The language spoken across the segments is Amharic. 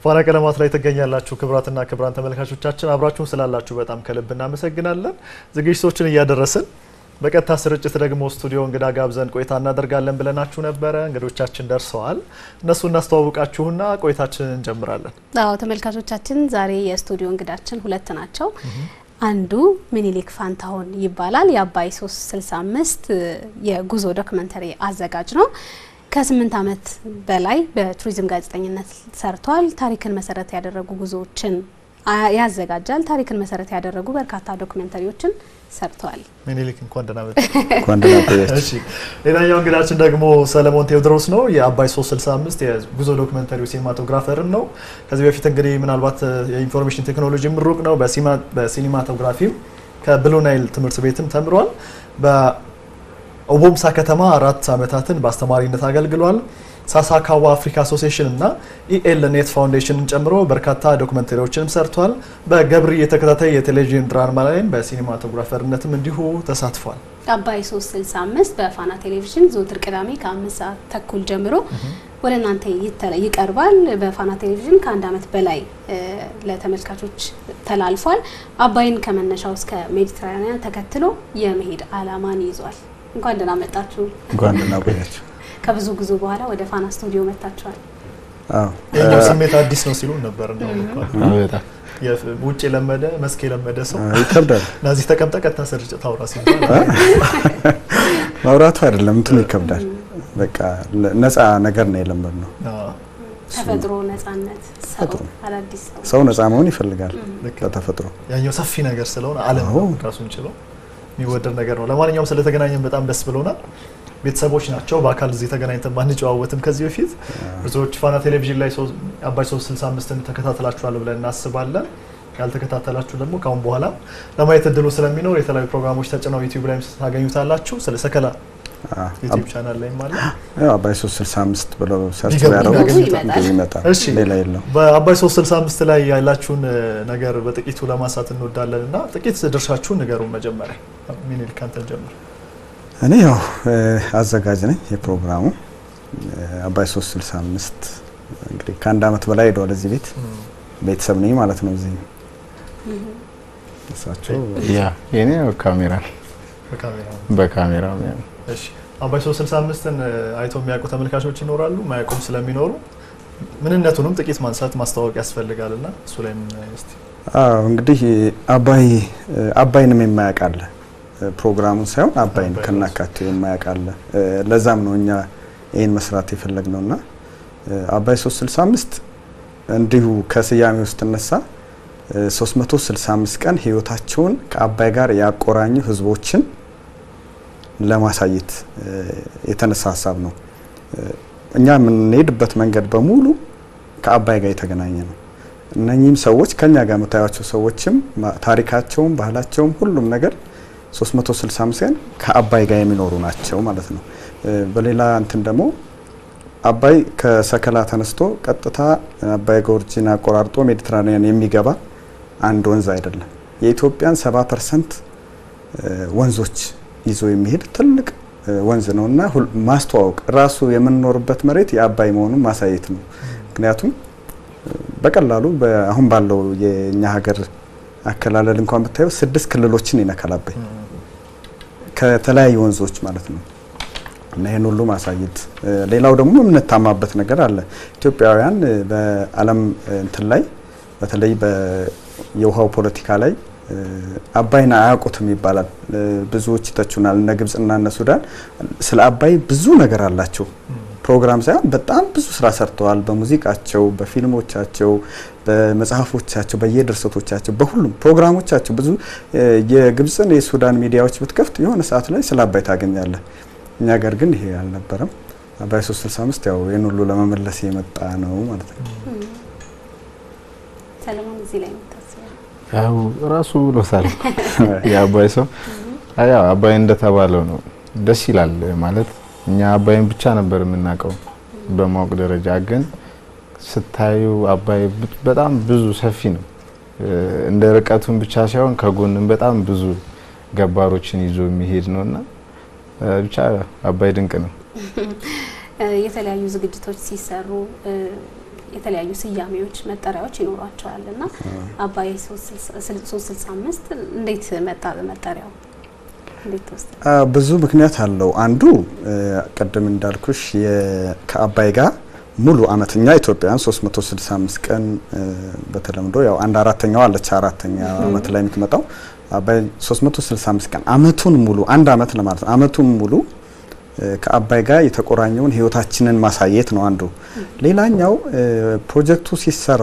ፋና ቀለማት ላይ ትገኛላችሁ። ክቡራትና ክቡራን ተመልካቾቻችን አብራችሁን ስላላችሁ በጣም ከልብ እናመሰግናለን። ዝግጅቶችን እያደረስን በቀጥታ ስርጭት ደግሞ ስቱዲዮ እንግዳ ጋብዘን ቆይታ እናደርጋለን ብለናችሁ ነበረ። እንግዶቻችን ደርሰዋል። እነሱ እናስተዋውቃችሁና ቆይታችንን እንጀምራለን። አዎ ተመልካቾቻችን፣ ዛሬ የስቱዲዮ እንግዳችን ሁለት ናቸው። አንዱ ሚኒሊክ ፋንታሁን ይባላል። የአባይ 365 የጉዞ ዶክመንተሪ አዘጋጅ ነው። ከስምንት ዓመት በላይ በቱሪዝም ጋዜጠኝነት ሰርቷል። ታሪክን መሰረት ያደረጉ ጉዞዎችን ያዘጋጃል። ታሪክን መሰረት ያደረጉ በርካታ ዶክመንተሪዎችን ሰርተዋል። ሚኒሊክ እንኳን ደህና መጡ። እንኳን ደህና ቆያችሁ። እሺ ሌላኛው እንግዳችን ደግሞ ሰለሞን ቴዎድሮስ ነው። የአባይ 365 የጉዞ ዶክመንተሪ ሲኒማቶግራፈርም ነው። ከዚህ በፊት እንግዲህ ምናልባት የኢንፎርሜሽን ቴክኖሎጂ ምሩቅ ነው። በሲኒማቶግራፊም ከብሉ ናይል ትምህርት ቤትም ተምሯል። በኦቦምሳ ከተማ አራት ዓመታትን በአስተማሪነት አገልግሏል። ሳሳካዋ አፍሪካ አሶሲዬሽን እና ኢኤል ኔት ፋውንዴሽንን ጨምሮ በርካታ ዶክመንተሪዎችንም ሰርቷል። በገብሪ የተከታታይ የቴሌቪዥን ድራማ ላይም በሲኒማቶግራፈርነትም እንዲሁ ተሳትፏል። አባይ 365 በፋና ቴሌቪዥን ዘወትር ቅዳሜ ከአምስት ሰዓት ተኩል ጀምሮ ወደ እናንተ ይቀርባል። በፋና ቴሌቪዥን ከአንድ ዓመት በላይ ለተመልካቾች ተላልፏል። አባይን ከመነሻው እስከ ሜዲትራኒያን ተከትሎ የመሄድ ዓላማን ይዟል። እንኳን ደህና መጣችሁ። እንኳን ደህና ቆያችሁ። ከብዙ ጉዞ በኋላ ወደ ፋና ስቱዲዮ መጥታችኋል። አዎ ይህኛው ስሜት አዲስ ነው ሲሉ ነበር። እንደውም እንኳን በጣም ውጭ የለመደ መስክ የለመደ ሰው ይከብዳል። ናዚህ ተቀምጠ ቀጥታ ስርጭት አውራ ሲባል ማውራቱ አይደለም እንትኑ ይከብዳል። በቃ ነፃ ነገር ነው የለመድነው። ተፈጥሮ፣ ነጻነት፣ ሰው፣ አዳዲስ ሰው ሰው ነፃ መሆን ይፈልጋል በተፈጥሮ። ያኛው ሰፊ ነገር ስለሆነ ዓለም አዎ። ራሱን ችሎ የሚወደድ ነገር ነው። ለማንኛውም ስለተገናኘን በጣም ደስ ብሎናል። ቤተሰቦች ናቸው። በአካል እዚህ ተገናኝተን ባንጨዋወትም ከዚህ በፊት ብዙዎች ፋና ቴሌቪዥን ላይ ሶ- አባይ 365ን ተከታተላችኋል ብለን እናስባለን። ያልተከታተላችሁ ደግሞ ካሁን በኋላ ለማየት እድሉ ስለሚኖር የተለያዩ ፕሮግራሞች ተጭነው ዩቲዩብ ላይም ታገኙታላችሁ። ስለ ሰከላ አዎ። ዩቲዩብ ቻናል ላይም አለ። ያው አባይ 365 ብለው ሰርች ቢገቡ ቢያደርጉት ያገኙታል። ብዙ ይመጣል። እሺ። ሌላ የለው። በአባይ 365 ላይ ያላችሁን እ, ነገር በጥቂቱ ለማንሳት እንወዳለን እና ጥቂት ድርሻችሁን ንገሩን። መጀመሪያ ሚኒልክ አንተን ጀምር። እኔ ያው እ, አዘጋጅ ነኝ የፕሮግራሙ እ, አባይ 365 እንግዲህ ከአንድ ዓመት በላይ ሄደዋል እዚህ ቤት ቤተሰብ ነኝ ማለት ነው። እዚህ እሳቸው ያ የኔ ካሜራ በካሜራ በካሜራ እሺ አባይ 365ን እ, አይተው የሚያውቁ ተመልካቾች ይኖራሉ፣ ማያውቁም ስለሚኖሩ ምንነቱንም ጥቂት ማንሳት ማስተዋወቅ ያስፈልጋል እና እሱ ላይ ምን እስቲ አዎ እንግዲህ አባይ አባይንም የማያውቅ አለ። ፕሮግራሙን ሳይሆን አባይን አባይ ከናካቴው የማያውቅ አለ። ለዛም ነው እኛ ይህን መስራት የፈለግነው እና አባይ 365 እንዲሁ ከስያሜ ውስጥ እነሳ 365 ቀን ህይወታቸውን ከአባይ ጋር ያቆራኙ ህዝቦችን ለማሳየት የተነሳ ሀሳብ ነው። እኛ የምንሄድበት መንገድ በሙሉ ከአባይ ጋር የተገናኘ ነው። እነኚህም ሰዎች ከኛ ጋር የምታዩቸው ሰዎችም ማ- ታሪካቸውም ባህላቸውም ሁሉም ነገር 365 ቀን ከአባይ ጋር የሚኖሩ ናቸው ማለት ነው። እ፣ በሌላ እንትን ደግሞ አባይ ከሰከላ ተነስቶ ቀጥታ አባይ ጎርጂን አቆራርጦ ሜዲትራኒያን የሚገባ አንድ ወንዝ አይደለም። የኢትዮጵያን 70 ፐርሰንት ወንዞች ይዞ የሚሄድ ትልቅ እ፣ ወንዝ ነው እና ሁል- ማስተዋወቅ ራሱ የምንኖርበት መሬት የአባይ መሆኑን ማሳየት ነው። ምክንያቱም በቀላሉ በ- አሁን ባለው የእኛ ሀገር አከላለል እንኳን ብታየው ስድስት ክልሎችን ይነካል አባይ ከተለያዩ ወንዞች ማለት ነው። እና ይህን ሁሉ ማሳየት እ፣ ሌላው ደግሞ የምንታማበት ነገር አለ። ኢትዮጵያውያን እ፣ በዓለም እ፣ እንትን ላይ በተለይ በ- የውሃው ፖለቲካ ላይ እ፣ አባይን አያውቁትም ይባላል። እ፣ ብዙዎች ይተቹናል። እነ ግብጽና እነ ሱዳን ስለ አባይ ብዙ ነገር አላቸው። ፕሮግራም ሳይሆን በጣም ብዙ ስራ ሰርተዋል። በሙዚቃቸው፣ በፊልሞቻቸው፣ በመጽሐፎቻቸው፣ በየድርሰቶቻቸው፣ በሁሉም ፕሮግራሞቻቸው ብዙ እ፣ የግብፅን የሱዳን ሚዲያዎች ብትከፍት የሆነ ሰዓት ላይ ስለ አባይ ታገኛለህ። እኛ ሀገር ግን ይሄ አልነበረም። አባይ 365 ያው ይህን ሁሉ ለመመለስ የመጣ ነው ማለት ነው። ሰለሞን እዚህ ላይ የምታስበው ያው ራሱ ብሎታል የአባይ ሰው ያው አባይ እንደተባለው ነው። ደስ ይላል ማለት እኛ አባይን ብቻ ነበር የምናውቀው በማወቅ ደረጃ ግን ስታዩ አባይ ብ- በጣም ብዙ ሰፊ ነው። እ፣ እንደ ርቀቱን ብቻ ሳይሆን ከጎንም በጣም ብዙ ገባሮችን ይዞ የሚሄድ ነው እና እ፣ ብቻ አባይ ድንቅ ነው። እ፣ የተለያዩ ዝግጅቶች ሲሰሩ እ፣ የተለያዩ ስያሜዎች፣ መጠሪያዎች ይኖሯቸዋል እና አባይ 365 እንዴት መጣ መጠሪያው? እንዴት ተወሰደ? ብዙ ምክንያት አለው። አንዱ ቅድም እንዳልኩሽ ከአባይ ጋር ሙሉ አመት እኛ ኢትዮጵያውያን 365 ቀን በተለምዶ ያው አንድ አራተኛው አለች አራተኛ አመት ላይ የምትመጣው አባይ 365 ቀን አመቱን ሙሉ አንድ አመት ለማለት ነው። አመቱን ሙሉ ከአባይ ጋር የተቆራኘውን ህይወታችንን ማሳየት ነው አንዱ። ሌላኛው ፕሮጀክቱ ሲሰራ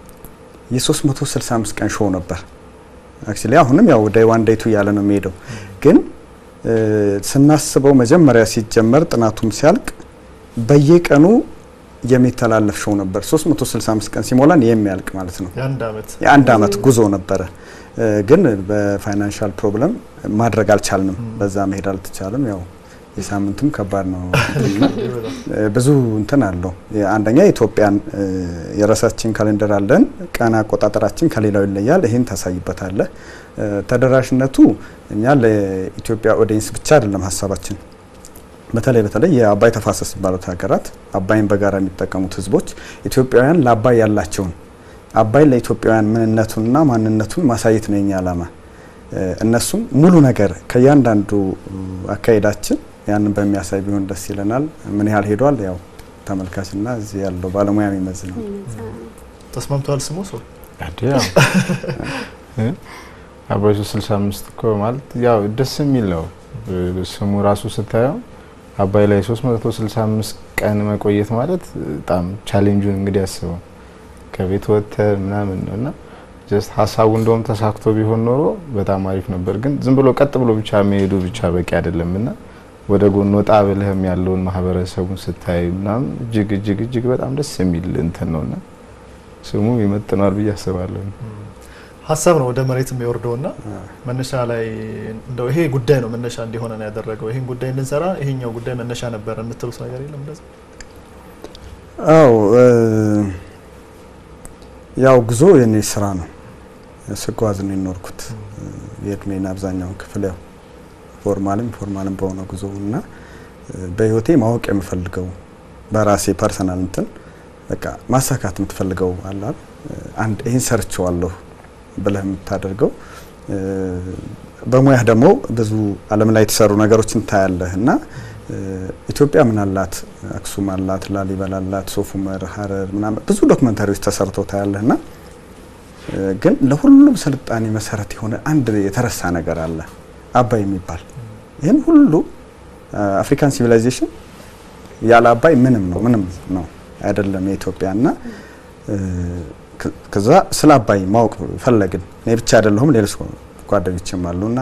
የ365 ቀን ሾው ነበር። አክቹሊ አሁንም ያው ዴይ ዋን ዴይ ቱ እያለ ነው የሚሄደው። ግን ስናስበው መጀመሪያ ሲጀመር ጥናቱም ሲያልቅ በየቀኑ የሚተላለፍ ሾው ነበር። 365 ቀን ሲሞላን የሚያልቅ ማለት ነው። የአንድ አመት የአንድ አመት ጉዞ ነበረ። ግን በፋይናንሻል ፕሮብለም ማድረግ አልቻልንም። በዛ መሄድ አልተቻለም። ያው የሳምንትም ከባድ ነው። ብዙ እንትን አለው። አንደኛ ኢትዮጵያን የራሳችን ካሌንደር አለን። ቀን አቆጣጠራችን ከሌላው ይለያል። ይህን ታሳይበታለህ። ተደራሽነቱ እኛ ለኢትዮጵያ ኦዲየንስ ብቻ አይደለም ሀሳባችን በተለይ በተለይ የአባይ ተፋሰስ የሚባሉት ሀገራት አባይን በጋራ የሚጠቀሙት ህዝቦች ኢትዮጵያውያን ለአባይ ያላቸውን አባይ ለኢትዮጵያውያን ምንነቱንና ማንነቱን ማሳየት ነው የኛ ዓላማ። እነሱም ሙሉ ነገር ከእያንዳንዱ አካሄዳችን ያንን በሚያሳይ ቢሆን ደስ ይለናል። ምን ያህል ሄዷል? ያው ተመልካችና እዚህ ያለው ባለሙያ የሚመዝ ነው። ተስማምተዋል። ስሙ ሰው አባይ 365 እኮ ማለት ያው ደስ የሚል ነው ስሙ ራሱ ስታየው አባይ ላይ 365 ቀን መቆየት ማለት በጣም ቻሌንጁን እንግዲህ አስበው ከቤት ወጥተህ ምናምን ነው እና ጀስት ሀሳቡ እንደውም ተሳክቶ ቢሆን ኖሮ በጣም አሪፍ ነበር። ግን ዝም ብሎ ቀጥ ብሎ ብቻ መሄዱ ብቻ በቂ አይደለም እና ወደ ጎን ወጣ ብለህም ያለውን ማህበረሰቡን ስታይ ምናምን እጅግ እጅግ እጅግ በጣም ደስ የሚል እንትን ነውና ስሙ ይመጥናል ብዬ አስባለሁ። ሀሳብ ነው ወደ መሬት የሚወርደው እና መነሻ ላይ እንደው ይሄ ጉዳይ ነው መነሻ እንዲሆነ ነው ያደረገው። ይሄን ጉዳይ እንድንሰራ ይሄኛው ጉዳይ መነሻ ነበር የምትሉት ነገር የለም? እንደዛ አው ያው ጉዞ የኔ ስራ ነው። ስጓዝ ነው የኖርኩት የእድሜን አብዛኛውን ክፍል ያው ፎርማልም ፎርማልም በሆነ ጉዞ እና በህይወቴ ማወቅ የምፈልገው በራሴ ፐርሰናል እንትን በቃ ማሳካት የምትፈልገው አላል አንድ ይህን ሰርቼዋለሁ ብለህ የምታደርገው በሙያህ ደግሞ ብዙ ዓለም ላይ የተሰሩ ነገሮችን ታያለህ እና ኢትዮጵያ ምን አላት? አክሱም አላት፣ ላሊበላ አላት፣ ሶፍ ዑመር፣ ሀረር ምናምን ብዙ ዶክመንታሪዎች ተሰርተው ታያለህ እና ግን ለሁሉም ስልጣኔ መሰረት የሆነ አንድ የተረሳ ነገር አለ፣ አባይ የሚባል ይህን ሁሉ አፍሪካን ሲቪላይዜሽን ያለ አባይ ምንም ነው ምንም ነው አይደለም የኢትዮጵያ እና ከዛ ስለ አባይ ማወቅ ፈለግን። እኔ ብቻ አይደለሁም ሌሎች ጓደኞችም አሉና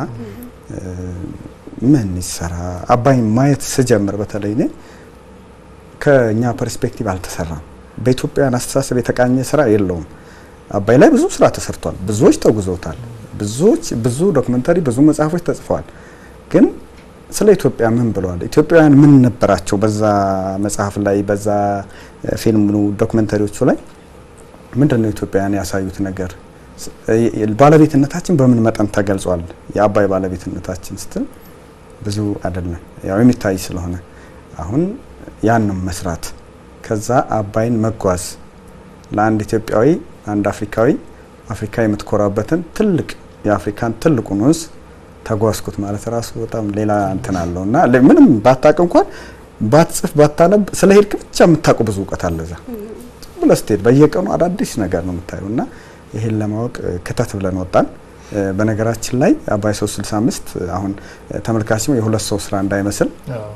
ምን ይሰራ አባይ ማየት ስጀምር በተለይ እኔ ከኛ ፐርስፔክቲቭ አልተሰራም። በኢትዮጵያውያን አስተሳሰብ የተቃኘ ስራ የለውም። አባይ ላይ ብዙ ስራ ተሰርቷል። ብዙዎች ተጉዘውታል። ብዙዎች ብዙ ዶክመንታሪ፣ ብዙ መጽሐፎች ተጽፈዋል። ግን ስለ ኢትዮጵያ ምን ብለዋል? ኢትዮጵያውያን ምን ነበራቸው? በዛ መጽሐፍ ላይ በዛ ፊልም ዶክመንታሪዎቹ ላይ ምንድን ነው ኢትዮጵያውያን ያሳዩት ነገር? ባለቤትነታችን በምን መጠን ተገልጿል? የአባይ ባለቤትነታችን ስትል ብዙ አይደለም፣ ያው የሚታይ ስለሆነ አሁን ያንም መስራት ከዛ አባይን መጓዝ ለአንድ ኢትዮጵያዊ አንድ አፍሪካዊ አፍሪካ የምትኮራበትን ትልቅ የአፍሪካን ትልቁን ወንዝ ተጓዝኩት ማለት ራሱ በጣም ሌላ እንትን አለው እና ምንም ባታቅ እንኳን ባትጽፍ ባታነብ ስለ ሄድክ ብቻ የምታውቁ ብዙ እውቀት አለ እዛ ብለህ ስትሄድ በየቀኑ አዳዲስ ነገር ነው የምታየው እና ይሄን ለማወቅ ክተት ብለን ወጣን። በነገራችን ላይ አባይ 365 አሁን ተመልካችም የሁለት ሰው ስራ እንዳይመስል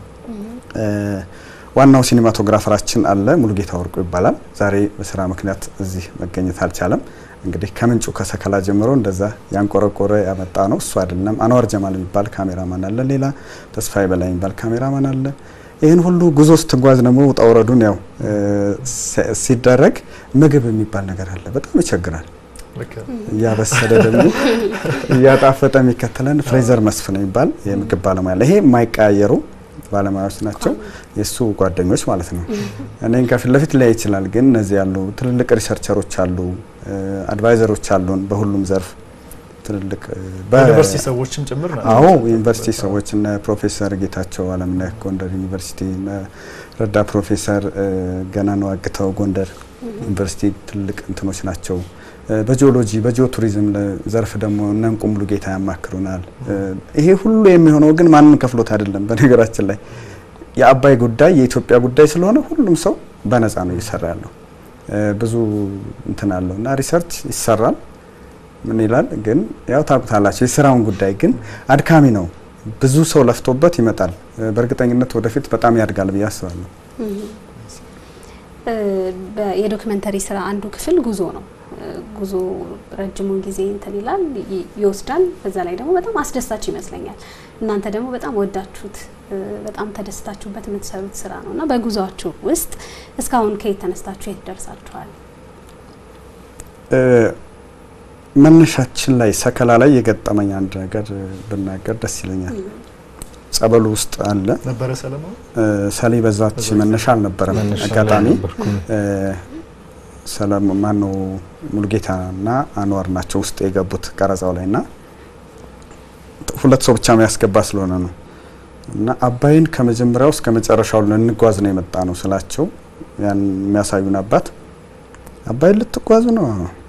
ዋናው ሲኒማቶግራፈራችን አለ ሙሉጌታ ወርቁ ይባላል። ዛሬ በስራ ምክንያት እዚህ መገኘት አልቻለም። እንግዲህ ከምንጩ ከሰከላ ጀምሮ እንደዛ ያንቆረቆረ ያመጣ ነው እሱ አይደለም። አንዋር ጀማል የሚባል ካሜራማን አለ። ሌላ ተስፋዬ በላይ የሚባል ካሜራማን አለ። ይህን ሁሉ ጉዞ ስትጓዝ ደግሞ ውጣ ውረዱን ያው ሲደረግ ምግብ የሚባል ነገር አለ። በጣም ይቸግራል። እያበሰለ ደግሞ እያጣፈጠ የሚከተለን ፍሬዘር መስፍን የሚባል የምግብ ባለሙያ አለ። ይሄ የማይቀያየሩ ባለሙያዎች ናቸው። የእሱ ጓደኞች ማለት ነው። እኔን ከፊት ለፊት ሊያይ ይችላል፣ ግን እነዚህ ያሉ ትልልቅ ሪሰርቸሮች አሉ፣ አድቫይዘሮች አሉን በሁሉም ዘርፍ ትልልቅ ዩኒቨርሲቲ ሰዎችም ጭምር ናቸው። አዎ ዩኒቨርሲቲ ሰዎች እነ ፕሮፌሰር ጌታቸው አለምነህ ጎንደር ዩኒቨርሲቲ፣ እነ ረዳት ፕሮፌሰር ገናነው አግተው ጎንደር ዩኒቨርሲቲ ትልቅ እንትኖች ናቸው። በጂኦሎጂ በጂኦ ቱሪዝም ዘርፍ ደግሞ እነ እንቁ ሙሉጌታ ያማክሩናል። ይሄ ሁሉ የሚሆነው ግን ማንም ከፍሎት አይደለም። በነገራችን ላይ የአባይ ጉዳይ የኢትዮጵያ ጉዳይ ስለሆነ ሁሉም ሰው በነፃ ነው እየሰራ ያለው። ብዙ እንትን አለው እና ሪሰርች ይሰራል። ምን ይላል ግን ያው ታውቁታላችሁ፣ የስራውን ጉዳይ ግን አድካሚ ነው። ብዙ ሰው ለፍቶበት ይመጣል። በእርግጠኝነት ወደፊት በጣም ያድጋል ብዬ አስባለሁ። የዶክመንተሪ ስራ አንዱ ክፍል ጉዞ ነው። ጉዞ ረጅሙን ጊዜ እንትን ይላል ይወስዳል። በዛ ላይ ደግሞ በጣም አስደሳች ይመስለኛል። እናንተ ደግሞ በጣም ወዳችሁት በጣም ተደስታችሁበት የምትሰሩት ስራ ነው እና በጉዟችሁ ውስጥ እስካሁን ከየት ተነስታችሁ የት ደርሳችኋል? መነሻችን ላይ ሰከላ ላይ የገጠመኝ አንድ ነገር ብናገር ደስ ይለኛል። ጸበሉ ውስጥ አለ ነበረ ሰለሞን ሰሌ በዛች መነሻ አልነበረም። አጋጣሚ ሰለሞን ማነው ሙሉጌታና አንዋር ናቸው ውስጥ የገቡት ቀረጻው ላይ እና ሁለት ሰው ብቻ የሚያስገባ ስለሆነ ነው እና አባይን ከመጀመሪያው እስከ መጨረሻው ልንጓዝ ነው የመጣ ነው ስላቸው ያን የሚያሳዩን አባት አባይን ልትጓዙ ነው?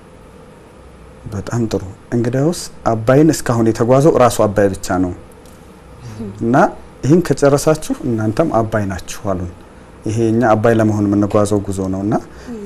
በጣም ጥሩ። እንግዲያውስ አባይን እስካሁን የተጓዘው እራሱ አባይ ብቻ ነው እና ይህን ከጨረሳችሁ እናንተም አባይ ናችሁ አሉን። ይሄ እኛ አባይ ለመሆን የምንጓዘው ጉዞ ነው እና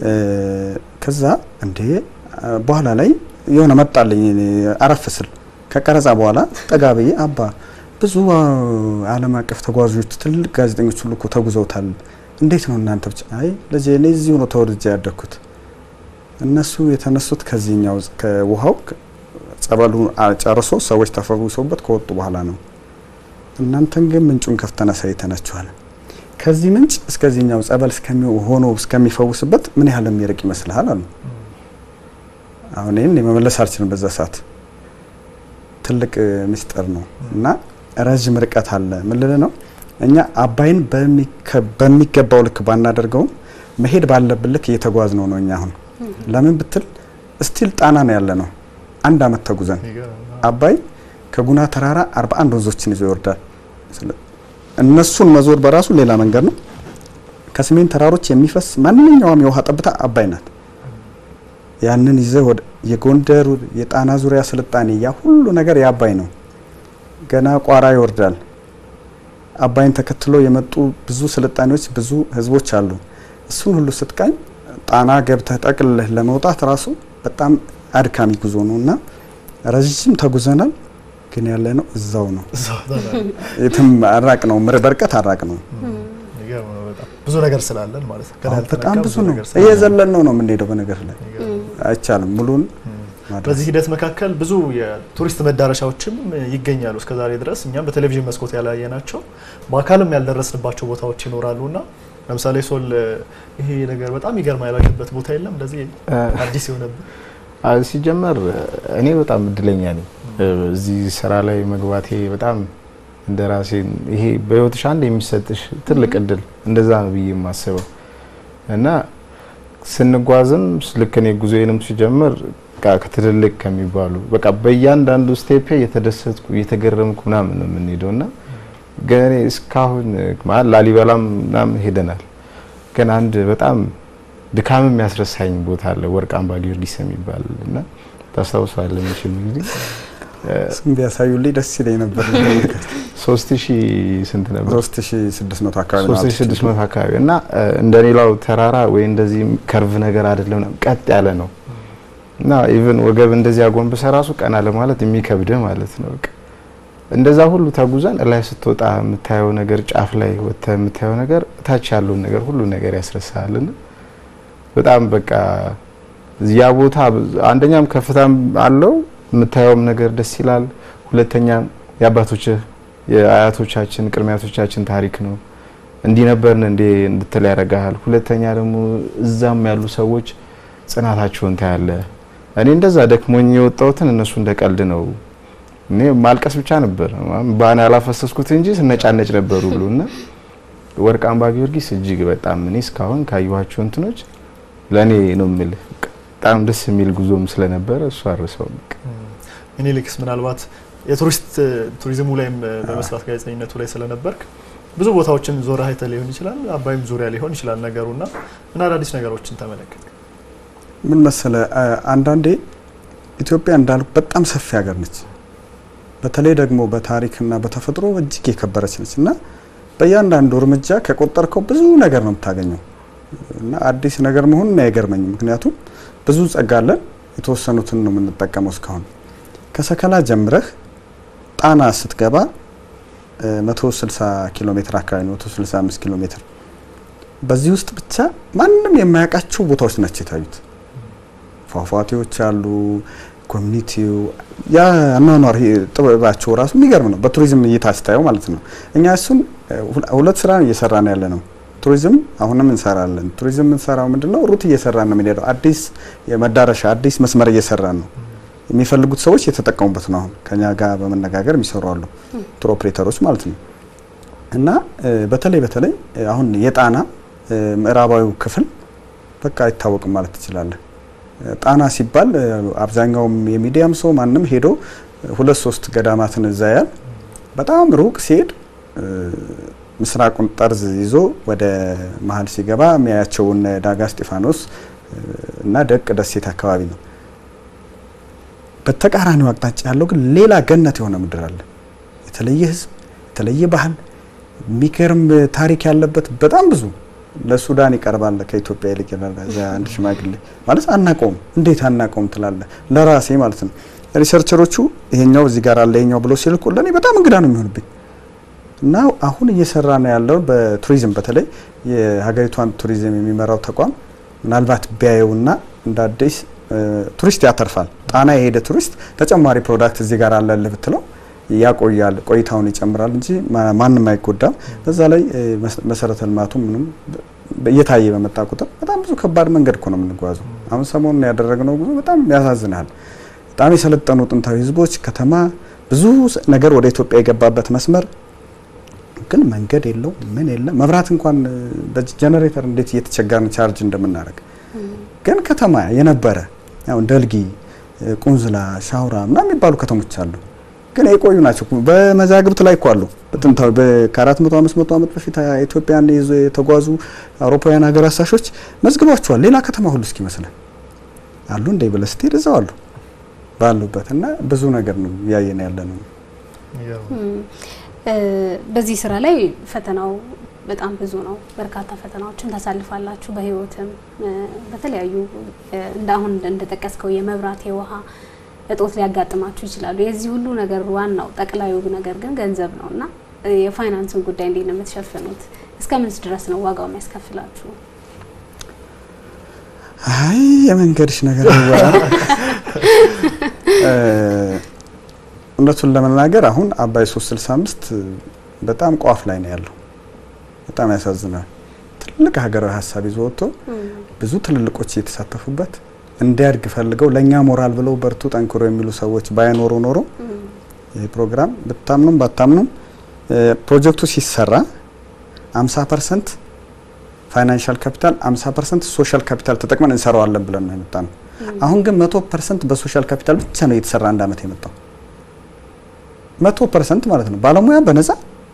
ከዛ እንዴ በኋላ ላይ የሆነ መጣልኝ አረፍ ስል ከቀረጻ በኋላ ጠጋ ብዬ አባ ብዙ ዓለም አቀፍ ተጓዦች ትልልቅ ጋዜጠኞች ሁሉ እኮ ተጉዘውታል። እንዴት ነው እናንተ ብቻ? አይ ልጄ እኔ እዚሁ ነው ተወልጄ ያደግኩት። እነሱ የተነሱት ከዚህኛው ከውሃው ጸበሉ ጨርሶ ሰዎች ተፈውሰውበት ከወጡ በኋላ ነው። እናንተን ግን ምንጩን ከፍተን አሳይተናችኋል። ከዚህ ምንጭ እስከዚህኛው ጸበል ሆኖ እስከሚፈውስበት ምን ያህል የሚርቅ ይመስልሃል አሉ። አሁን ይህን የመመለስ አልችልም። በዛ ሰዓት ትልቅ ምስጢር ነው እና ረዥም ርቀት አለ። ምን ልል ነው እኛ አባይን በሚገባው ልክ ባናደርገውም መሄድ ባለብን ልክ እየተጓዝ ነው ነው እኛ አሁን ለምን ብትል እስቲል ጣና ነው ያለ ነው። አንድ አመት ተጉዘን አባይ ከጉና ተራራ 41 ወንዞችን ይዞ ይወርዳል። እነሱን መዞር በራሱ ሌላ መንገድ ነው። ከሰሜን ተራሮች የሚፈስ ማንኛውም የውሃ ጠብታ አባይ ናት። ያንን ይዘህ ወደ የጎንደር የጣና ዙሪያ ስልጣኔ ያ ሁሉ ነገር የአባይ ነው። ገና ቋራ ይወርዳል። አባይን ተከትሎ የመጡ ብዙ ስልጣኔዎች፣ ብዙ ህዝቦች አሉ። እሱን ሁሉ ስትቃኝ ጣና ገብተህ ጠቅልለህ ለመውጣት ራሱ በጣም አድካሚ ጉዞ ነው እና ረዥም ተጉዘናል። ግን ያለ ነው እዛው ነው፣ የትም አራቅ ነው፣ በርቀት አራቅ ነው። ብዙ ነገር ስላለን ማለት ነው። በጣም ብዙ ነው። እየዘለን ነው ነው የምንሄደው። በነገር ላይ አይቻልም ሙሉን በዚህ ሂደት መካከል ብዙ የቱሪስት መዳረሻዎችም ይገኛሉ። እስከዛሬ ድረስ እኛም በቴሌቪዥን መስኮት ያላየናቸው በአካልም ያልደረስንባቸው ቦታዎች ይኖራሉ እና ለምሳሌ ሶል ይሄ ነገር በጣም ይገርማ ያላችሁበት ቦታ የለም? እንደዚህ አዲስ የሆነብን ሲጀመር እኔ በጣም እድለኛ ነኝ እዚህ ስራ ላይ መግባቴ በጣም እንደ ራሴ ይሄ በህይወትሽ አንድ የሚሰጥሽ ትልቅ እድል እንደዛ ነው ብዬ የማስበው እና ስንጓዝም ልክ እኔ ጉዞዬንም ሲጀምር ከትልልቅ ከሚባሉ በቃ በእያንዳንዱ ስቴፕ እየተደሰትኩ እየተገረምኩ ምናምን ነው የምንሄደው እና ግን እኔ እስካሁን ማለት ላሊበላም ምናምን ሄደናል። ግን አንድ በጣም ድካም የሚያስረሳኝ ቦታ አለ ወርቅ አምባ ጊዮርጊስ የሚባል እና ታስታውሳለህ መቼም እንግዲህ ስም ቢያሳዩልኝ ደስ ይለኝ ነበር። ሶስት ሺህ ስንት ነበር? ሶስት ሺህ ስድስት መቶ አካባቢ ሶስት ሺህ ስድስት መቶ አካባቢ እና እንደ ሌላው ተራራ ወይ እንደዚህ ከርቭ ነገር አይደለም፣ ቀጥ ያለ ነው እና ኢቭን ወገብ እንደዚህ አጎንብሰ ራሱ ቀና ለማለት የሚከብድ ማለት ነው። በቃ እንደዛ ሁሉ ተጉዘን ላይ ስትወጣ የምታየው ነገር ጫፍ ላይ ወጥተህ የምታየው ነገር ታች ያለውን ነገር ሁሉ ነገር ያስረሳልና በጣም በቃ ያ ቦታ አንደኛም ከፍታም አለው የምታየውም ነገር ደስ ይላል። ሁለተኛ የአባቶች የአያቶቻችን ቅድሚያቶቻችን ታሪክ ነው። እንዲህ ነበርን እንዴ እንድትል ያደርግሃል። ሁለተኛ ደግሞ እዛም ያሉ ሰዎች ጽናታቸውን ታያለ። እኔ እንደዛ ደክሞኝ የወጣሁትን እነሱ እንደ ቀልድ ነው። እኔ ማልቀስ ብቻ ነበር ባን ያላፈሰስኩት እንጂ ስነጫነጭ ነበሩ ብሎ እና ወርቅ አምባ ጊዮርጊስ እጅግ በጣም እኔ እስካሁን ካየኋቸው እንትኖች ለእኔ ነው የምልህ በጣም ደስ የሚል ጉዞም ስለነበረ እሱ አርሰው ሚኒሊክስ ምናልባት የቱሪስት ቱሪዝሙ ላይም በመስራት ጋዜጠኝነቱ ላይ ስለነበርክ ብዙ ቦታዎችን ዞር አይተህ ሊሆን ይችላል። አባይም ዙሪያ ሊሆን ይችላል ነገሩና ምን አዳዲስ ነገሮችን ተመለከት? ምን መሰለ አንዳንዴ ኢትዮጵያ እንዳልኩ በጣም ሰፊ ሀገር ነች። በተለይ ደግሞ በታሪክና በተፈጥሮ እጅግ የከበረች ነች እና በእያንዳንዱ እርምጃ ከቆጠርከው ብዙ ነገር ነው የምታገኘው እና አዲስ ነገር መሆኑን አይገርመኝም። ምክንያቱም ብዙ ጸጋ አለን፣ የተወሰኑትን ነው የምንጠቀመው እስካሁን። ከሰከላ ጀምረህ ጣና ስትገባ 160 ኪሎ ሜትር አካባቢ ነው፣ 165 ኪሎ ሜትር። በዚህ ውስጥ ብቻ ማንም የማያውቃቸው ቦታዎች ናቸው የታዩት። ፏፏቴዎች አሉ። ኮሚኒቲው ያ አኗኗር ጥበባቸው ራሱ የሚገርም ነው። በቱሪዝም እይታ ስታየው ማለት ነው። እኛ እሱን ሁለት ስራ እየሰራ ነው ያለ ነው። ቱሪዝም አሁንም እንሰራለን። ቱሪዝም የምንሰራው ምንድነው? ሩት እየሰራን ነው የምንሄደው። አዲስ የመዳረሻ አዲስ መስመር እየሰራን ነው። የሚፈልጉት ሰዎች የተጠቀሙበት ነው። አሁን ከኛ ጋር በመነጋገር የሚሰሩ አሉ፣ ቱር ኦፕሬተሮች ማለት ነው። እና በተለይ በተለይ አሁን የጣና ምዕራባዊው ክፍል በቃ አይታወቅም ማለት ትችላለህ። ጣና ሲባል አብዛኛውም የሚዲያም ሰው ማንም ሄዶ ሁለት ሶስት ገዳማትን እዛ ያል በጣም ሩቅ ሲሄድ ምስራቁን ጠርዝ ይዞ ወደ መሀል ሲገባ የሚያያቸውን ዳጋ እስጢፋኖስ እና ደቅ ደሴት አካባቢ ነው። በተቃራኒው አቅጣጫ ያለው ግን ሌላ ገነት የሆነ ምድር አለ። የተለየ ሕዝብ፣ የተለየ ባህል፣ የሚገርም ታሪክ ያለበት በጣም ብዙ ለሱዳን ይቀርባል ከኢትዮጵያ ይልቅ ይላል አንድ ሽማግሌ ማለት አናቀውም። እንዴት አናቀውም ትላለ ለራሴ ማለት ነው። ሪሰርቸሮቹ ይሄኛው እዚህ ጋር አለ ይሄኛው ብሎ ሲልኩ ለእኔ በጣም እንግዳ ነው የሚሆንብኝ እና አሁን እየሰራ ነው ያለው በቱሪዝም በተለይ የሀገሪቷን ቱሪዝም የሚመራው ተቋም ምናልባት ቢያየውና እንደ አዲስ ቱሪስት ያተርፋል። ጣና የሄደ ቱሪስት ተጨማሪ ፕሮዳክት እዚህ ጋር አለልህ ብትለው ያቆያል፣ ቆይታውን ይጨምራል እንጂ ማንም አይጎዳም። በዛ ላይ መሰረተ ልማቱ ምንም እየታየ በመጣ ቁጥር በጣም ብዙ ከባድ መንገድ እኮ ነው የምንጓዘው። አሁን ሰሞኑን ያደረግነው ጉዞ በጣም ያሳዝናል። በጣም የሰለጠኑ ጥንታዊ ህዝቦች፣ ከተማ፣ ብዙ ነገር ወደ ኢትዮጵያ የገባበት መስመር ግን መንገድ የለው ምን የለም። መብራት እንኳን በጀነሬተር እንዴት እየተቸገርን ቻርጅ እንደምናደርግ ግን ከተማ የነበረ ያው ደልጊ፣ ቁንዝላ፣ ሻውራ ምናምን የሚባሉ ከተሞች አሉ ግን የቆዩ ናቸው። በመዛግብት ላይ እኮ አሉ። በጥንታዊ ከአራት መቶ አምስት መቶ ዓመት በፊት ኢትዮጵያን ይዞ የተጓዙ አውሮፓውያን ሀገር አሳሾች መዝግቧቸዋል። ሌላ ከተማ ሁሉ እስኪመስለን አሉ እንደ ብለህ ስትሄድ እዛው አሉ ባሉበት እና ብዙ ነገር ነው እያየን ያለ ነው። በዚህ ስራ ላይ ፈተናው በጣም ብዙ ነው። በርካታ ፈተናዎችን ታሳልፋላችሁ። በህይወትም በተለያዩ እንደ አሁን እንደጠቀስከው የመብራት የውሃ እጦት ሊያጋጥማችሁ ይችላሉ። የዚህ ሁሉ ነገር ዋናው ጠቅላዩ ነገር ግን ገንዘብ ነው እና የፋይናንስን ጉዳይ እንዴት ነው የምትሸፍኑት? እስከ ምንስ ድረስ ነው ዋጋው የሚያስከፍላችሁ? አይ የመንገድሽ ነገር እውነቱን ለመናገር አሁን አባይ 365 በጣም ቋፍ ላይ ነው ያለው። በጣም ያሳዝናል። ትልቅ ሀገራዊ ሀሳብ ይዞ ወጥቶ ብዙ ትልልቆች እየተሳተፉበት እንዲያድግ ፈልገው ለእኛ ሞራል ብለው በርቱ ጠንክሮ የሚሉ ሰዎች ባይኖሩ ኖሮ ይህ ፕሮግራም ብታምኑም ባታምኑም ፕሮጀክቱ ሲሰራ 50 ፐርሰንት ፋይናንሻል ካፒታል 50 ፐርሰንት ሶሻል ካፒታል ተጠቅመን እንሰራዋለን ብለን ነው የመጣ ነው። አሁን ግን መቶ ፐርሰንት በሶሻል ካፒታል ብቻ ነው የተሰራ አንድ አመት የመጣው መቶ ፐርሰንት ማለት ነው። ባለሙያ በነፃ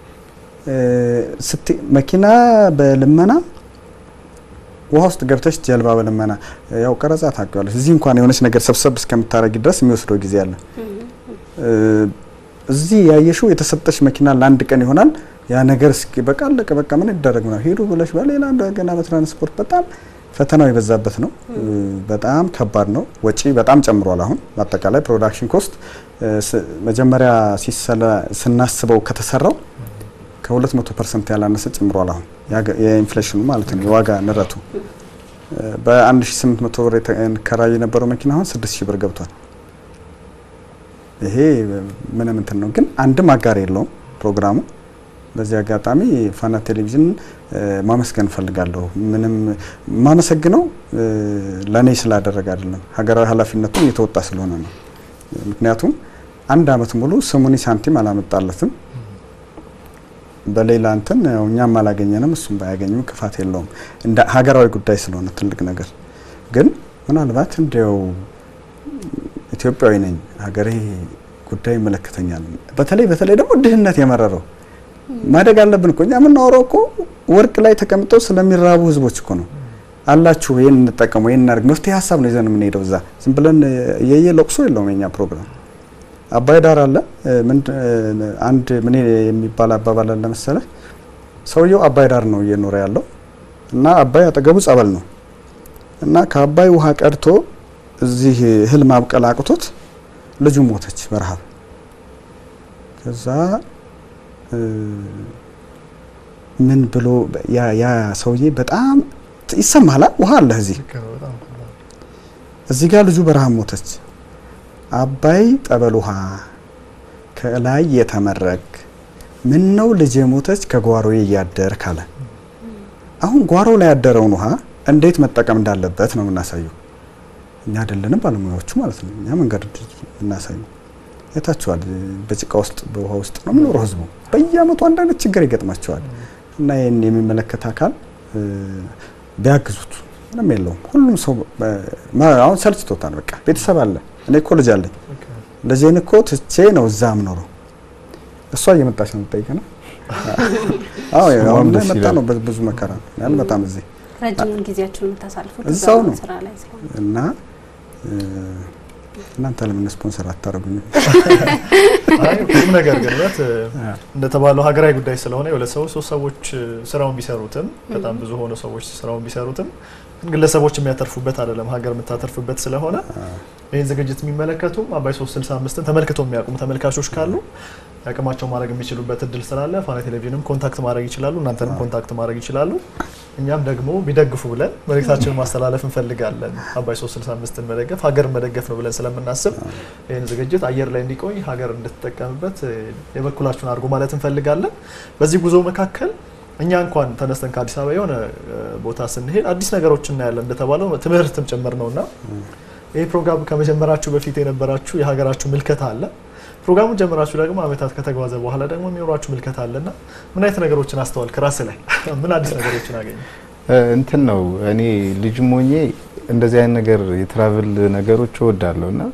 መኪና በልመና ውሃ ውስጥ ገብተሽ ጀልባ በልመና ያው ቀረጻ ታውቂዋለሽ። እዚህ እንኳን የሆነች ነገር ሰብሰብ እስከምታረጊ ድረስ የሚወስደው ጊዜ አለ። እዚህ ያየሽው የተሰጠሽ መኪና ለአንድ ቀን ይሆናል። ያ ነገር እስኪ በቃ አለቀ፣ በቃ ምን ይደረግ ነው ሄዱ ብለሽ በሌላ እንደገና በትራንስፖርት በጣም ፈተናው የበዛበት ነው። በጣም ከባድ ነው። ወጪ በጣም ጨምሯል። አሁን በአጠቃላይ ፕሮዳክሽን ኮስት መጀመሪያ ስናስበው ከተሰራው ከ200 ፐርሰንት ያላነሰ ጨምሯል። አሁን የኢንፍሌሽኑ ማለት ነው የዋጋ ንረቱ በ1800 ብር የተከራይ የነበረው መኪና አሁን 6000 ብር ገብቷል። ይሄ ምንም እንትን ነው፣ ግን አንድም አጋር የለውም ፕሮግራሙ። በዚህ አጋጣሚ ፋና ቴሌቪዥን ማመስገን እፈልጋለሁ። ምንም ማመሰግነው ለእኔ ስላደረገ አይደለም፣ ሀገራዊ ኃላፊነቱን እየተወጣ ስለሆነ ነው። ምክንያቱም አንድ አመት ሙሉ ስሙኒ ሳንቲም አላመጣለትም በሌላ እንትን እኛም አላገኘንም፣ እሱም ባያገኝም ክፋት የለውም። እንደ ሀገራዊ ጉዳይ ስለሆነ ትልቅ ነገር ግን ምናልባት እንዲያው ኢትዮጵያዊ ነኝ ሀገሬ ጉዳይ ይመለከተኛል። በተለይ በተለይ ደግሞ ድህነት የመረረው ማደግ አለብን እኮ እኛ የምናወራው እኮ ወርቅ ላይ ተቀምጠው ስለሚራቡ ህዝቦች እኮ ነው። አላችሁ ይህን እንጠቀሙ፣ ይህን እናድርግ፣ መፍትሄ ሀሳብ ነው ይዘን የምንሄደው። እዛ ዝም ብለን የየ ለቅሶ የለውም የኛ ፕሮግራም። አባይ ዳር አለ አንድ ምን የሚባል አባባል አለ መሰለህ፣ ሰውየው አባይ ዳር ነው እየኖረ ያለው እና አባይ አጠገቡ ጸበል ነው እና ከአባይ ውሃ ቀድቶ እዚህ እህል ማብቀል አቅቶት ልጁ ሞተች በረሃብ። ከዛ ምን ብሎ ያ ሰውዬ በጣም ይሰማል። ውሃ አለ እዚህ እዚህ ጋር ልጁ በረሃብ ሞተች። አባይ ጠበል ውሃ ከላይ የተመረግ ምን ነው ልጅ ሞተች ከጓሮዬ እያደር ካለ አሁን ጓሮ ላይ ያደረውን ውሃ እንዴት መጠቀም እንዳለበት ነው የምናሳየው። እኛ አይደለንም ባለሙያዎቹ ማለት ነው። እኛ መንገድ እናሳየው። የታችኋል። በጭቃ ውስጥ በውሃ ውስጥ ነው የሚኖረው ህዝቡ። በየአመቱ አንድ አይነት ችግር ይገጥማቸዋል። እና ይህን የሚመለከት አካል ቢያግዙት ምንም የለውም። ሁሉም ሰው አሁን ሰልችቶታል። በቃ ቤተሰብ አለ። እኔ እኮ ልጅ አለኝ። ልጄን እኮ ትቼ ነው እዛ የምኖረው። እሷ እየመጣች ነው የምጠይቀ ነው። አዎ አሁን ላይ መጣ ነው ብዙ መከራ ነው። አልመጣም እዚህ ረጅሙን ጊዜያችሁን የምታሳልፉት እዛው ነው ስራ ላይ ስለሆነ እና እናንተ ለምን ስፖንሰር አታደርጉኝም? አይ ቁም ነገር ግን እውነት እንደተባለው ሀገራዊ ጉዳይ ስለሆነ የሁለት ሰዎች ሶስት ሰዎች ስራውን ቢሰሩትም በጣም ብዙ ሆነ ሰዎች ስራውን ቢሰሩትም ግለሰቦች የሚያተርፉበት አይደለም፣ ሀገር የምታተርፍበት ስለሆነ ይህን ዝግጅት የሚመለከቱም አባይ 365ን ተመልክተው የሚያውቁም ተመልካቾች ካሉ ያቅማቸው ማድረግ የሚችሉበት እድል ስላለ ፋና ቴሌቪዥንም ኮንታክት ማድረግ ይችላሉ፣ እናንተንም ኮንታክት ማድረግ ይችላሉ። እኛም ደግሞ ቢደግፉ ብለን መልእክታችንን ማስተላለፍ እንፈልጋለን። አባይ 365ን መደገፍ ሀገር መደገፍ ነው ብለን ስለምናስብ ይህን ዝግጅት አየር ላይ እንዲቆይ ሀገር እንድትጠቀምበት የበኩላችሁን አድርጎ ማለት እንፈልጋለን። በዚህ ጉዞ መካከል እኛ እንኳን ተነስተን ከአዲስ አበባ የሆነ ቦታ ስንሄድ አዲስ ነገሮች እናያለን። እንደተባለው ትምህርትም ጭምር ነውና ይህ ፕሮግራም ከመጀመራችሁ በፊት የነበራችሁ የሀገራችሁ ምልከታ አለ። ፕሮግራሙን ጀምራችሁ ደግሞ አመታት ከተጓዘ በኋላ ደግሞ የሚኖራችሁ ምልከታ አለና ምን አይነት ነገሮችን አስተዋልክ? ራስ ላይ ምን አዲስ ነገሮችን አገኘ? እንትን ነው እኔ ልጅ ሞኜ እንደዚህ አይነት ነገር የትራቭል ነገሮች እወዳለሁ እና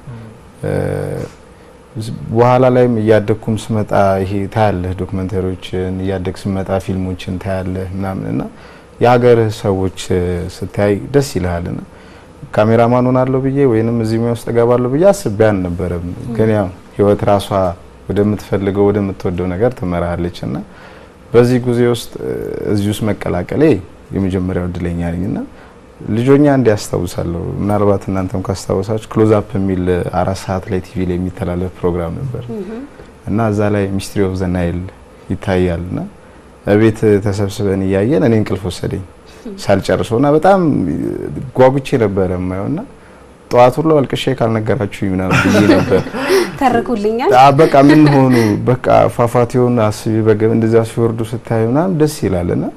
በኋላ ላይም እያደግኩም ስመጣ ይሄ ታያለህ ዶክመንተሪዎችን እያደግ ስመጣ ፊልሞችን ታያለህ ምናምን እና የሀገርህ ሰዎች ስታይ ደስ ይልሃል ና ካሜራማን ሆናለሁ ብዬ ወይንም እዚህ ሙያ ውስጥ እገባለሁ ብዬ አስቤ አልነበረም። ግን ያው ህይወት ራሷ ወደምትፈልገው ወደምትወደው ነገር ትመራለች እና በዚህ ጊዜ ውስጥ እዚህ ውስጥ መቀላቀሌ የመጀመሪያው እድለኛ ነኝ እና ልጆኛ እንዲ ያስታውሳለሁ። ምናልባት እናንተም ካስታወሳችሁ ክሎዝ አፕ የሚል አራት ሰዓት ላይ ቲቪ ላይ የሚተላለፍ ፕሮግራም ነበር እና እዛ ላይ ሚስትሪ ኦፍ ዘ ናይል ይታያል እና ቤት ተሰብስበን እያየን እኔ እንቅልፍ ወሰደኝ ሳልጨርሰው እና በጣም ጓጉቼ ነበረ የማየው እና ጠዋት ሁሉ አልቅሼ ካልነገራችሁ ምናምን ብዬ ነበር። ተርኩልኛል። በቃ ምን ሆኑ በቃ ፏፏቴውን አስቢ በገብ እንደዚያ ሲወርዱ ስታዩ ምናምን ደስ ይላል እና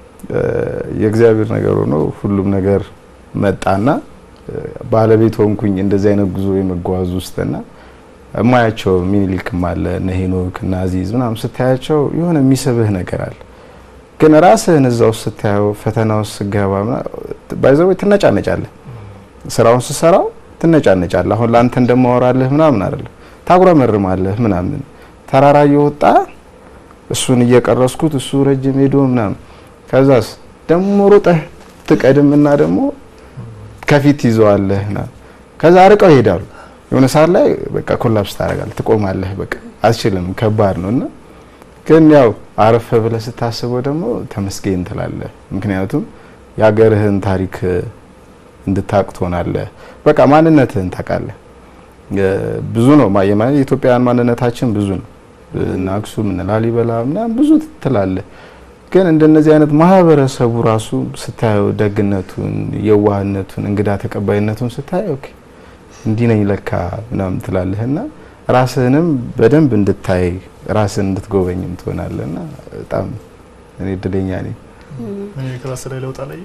የእግዚአብሔር ነገር ሆኖ ሁሉም ነገር መጣና ባለቤት ሆንኩኝ እንደዚህ አይነት ጉዞ የመጓዝ ውስጥና እማያቸው ሚኒሊክም አለ እነ ሄኖክ እና አዚዝ ምናምን ስታያቸው የሆነ የሚስብህ ነገር አለ። ግን ራስህን እዛ ውስጥ ስታየው ፈተና ውስጥ ስገባ ባይዘው ትነጫነጫለህ። ስራውን ስሰራው ትነጫነጫለህ። አሁን ለአንተ እንደማወራልህ ምናምን አይደለም፣ ታጉረመርማለህ ምናምን ተራራ እየወጣ እሱን እየቀረስኩት እሱ ረጅም ሄዶ ምናምን ከዛስ ደግሞ ሩጠህ ትቀድምና ደግሞ ከፊት ይዘዋለህ ና ከዛ አርቀው ይሄዳሉ። የሆነ ሰዓት ላይ በቃ ኮላፕስ ታደርጋለህ፣ ትቆማለህ። በቃ አትችልም፣ ከባድ ነው እና ግን ያው አረፈ ብለህ ስታስበው ደግሞ ተመስገን ትላለህ። ምክንያቱም የሀገርህን ታሪክ እንድታውቅ ትሆናለህ። በቃ ማንነትህን ታውቃለህ። ብዙ ነው የኢትዮጵያውያን ማንነታችን ብዙ ነው። እነ አክሱም እነ ላሊበላ ምናምን ብዙ ትላለህ። ግን እንደነዚህ አይነት ማህበረሰቡ ራሱ ስታየው ደግነቱን፣ የዋህነቱን፣ እንግዳ ተቀባይነቱን ስታየው ኦኬ እንዲህ ነኝ ለካ ምናምን ትላለህና ራስህንም በደንብ እንድታይ ራስህን እንድትጎበኝም ትሆናለህና በጣም እኔ እድለኛ ነኝ። ክላስ ላይ ለውጥ አለኝ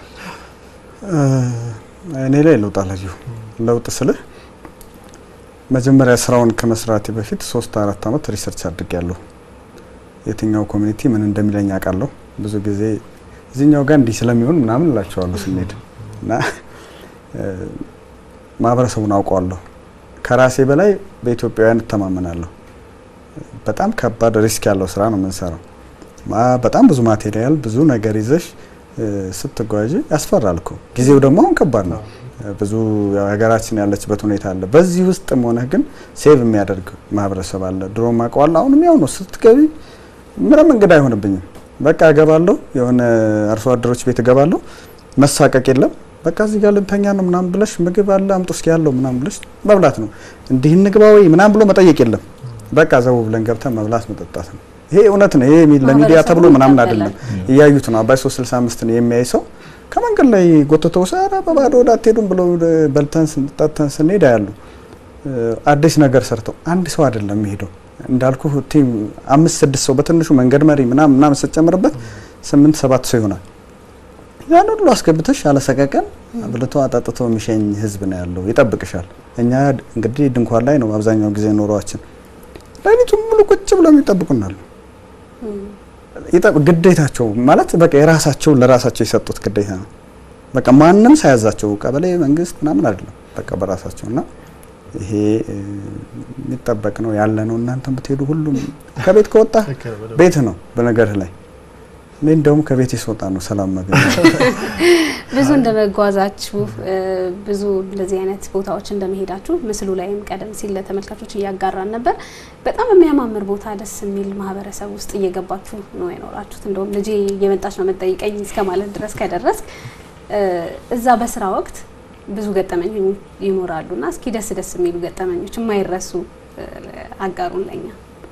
እኔ ላይ ለውጥ አላየሁ። ለውጥ ስልህ መጀመሪያ ስራውን ከመስራቴ በፊት ሶስት አራት አመት ሪሰርች አድርጌያለሁ። የትኛው ኮሚኒቲ ምን እንደሚለኝ አውቃለሁ። ብዙ ጊዜ እዚህኛው ጋር እንዲህ ስለሚሆን ምናምን እላቸዋለሁ ስንሄድ እና ማህበረሰቡን አውቀዋለሁ። ከራሴ በላይ በኢትዮጵያውያን እተማመናለሁ። በጣም ከባድ ሪስክ ያለው ስራ ነው የምንሰራው። ማ- በጣም ብዙ ማቴሪያል ብዙ ነገር ይዘሽ እ፣ ስትጓዥ ያስፈራል እኮ። ጊዜው ደግሞ አሁን ከባድ ነው። ብዙ ያው ሀገራችን ያለችበት ሁኔታ አለ። በዚህ ውስጥም ሆነህ ግን ሴቭ የሚያደርግ ማህበረሰብ አለ። ድሮ ማውቀዋለሁ፣ አሁንም ያው ነው። ስትገቢ ምንም እንግዳ አይሆንብኝም። በቃ እገባለሁ፣ የሆነ አርሶ አደሮች ቤት እገባለሁ። መሳቀቅ የለም። በቃ እዚህ ጋር ልንተኛ ነው ምናምን ብለሽ ምግብ አለ አምጡ እስኪ ያለው ምናምን ብለሽ መብላት ነው። እንዲህ እንግባ ወይ ምናምን ብሎ መጠየቅ የለም። በቃ ዘው ብለን ገብተን መብላት መጠጣት ነው። ይሄ እውነት ነው። ይሄ የሚ- ለሚዲያ ተብሎ ምናምን አይደለም። እያዩት ነው። አባይ 365 ነው የሚያይ ሰው ከመንገድ ላይ ጎትተው ሰራ በባዶ ወደ አትሄዱም ብለው በልተን ስንጠተን ስንሄድ ያሉ አዲስ ነገር ሰርተው አንድ ሰው አይደለም የሚሄደው እንዳልኩ ቲም አምስት ስድስት ሰው በትንሹ መንገድ መሪ ምናምን ምናምን ስትጨምርበት ስምንት ሰባት ሰው ይሆናል። ያን ሁሉ አስገብተሽ አለሰቀቀን አብልቶ አጣጥቶ የሚሸኝ ህዝብ ነው ያለው፣ ይጠብቅሻል። እኛ እንግዲህ ድንኳን ላይ ነው አብዛኛው ጊዜ ኑሯችን። ሌሊቱን ሙሉ ቁጭ ብለው የሚጠብቁናል። ግዴታቸው ማለት በቃ የራሳቸው ለራሳቸው የሰጡት ግዴታ ነው። በቃ ማንም ሳያዛቸው ቀበሌ፣ መንግስት ምናምን አይደለም። በቃ በራሳቸው እና ይሄ የሚጠበቅ ነው ያለ ነው። እናንተም ብትሄዱ ሁሉም ከቤት ከወጣ ቤት ነው በነገርህ ላይ እኔ እንደውም ከቤት ስወጣ ነው ሰላም ማግኘት። ብዙ እንደመጓዛችሁ ብዙ እንደዚህ አይነት ቦታዎች እንደመሄዳችሁ ምስሉ ላይም ቀደም ሲል ለተመልካቾች እያጋራን ነበር። በጣም የሚያማምር ቦታ፣ ደስ የሚል ማህበረሰብ ውስጥ እየገባችሁ ነው የኖራችሁት። እንደውም ልጄ እየመጣች ነው መጠይቀኝ እስከ ማለት ድረስ ከደረስክ እዛ በስራ ወቅት ብዙ ገጠመኝ ይኖራሉ እና እስኪ ደስ ደስ የሚሉ ገጠመኞች የማይረሱ አጋሩን ለኛ።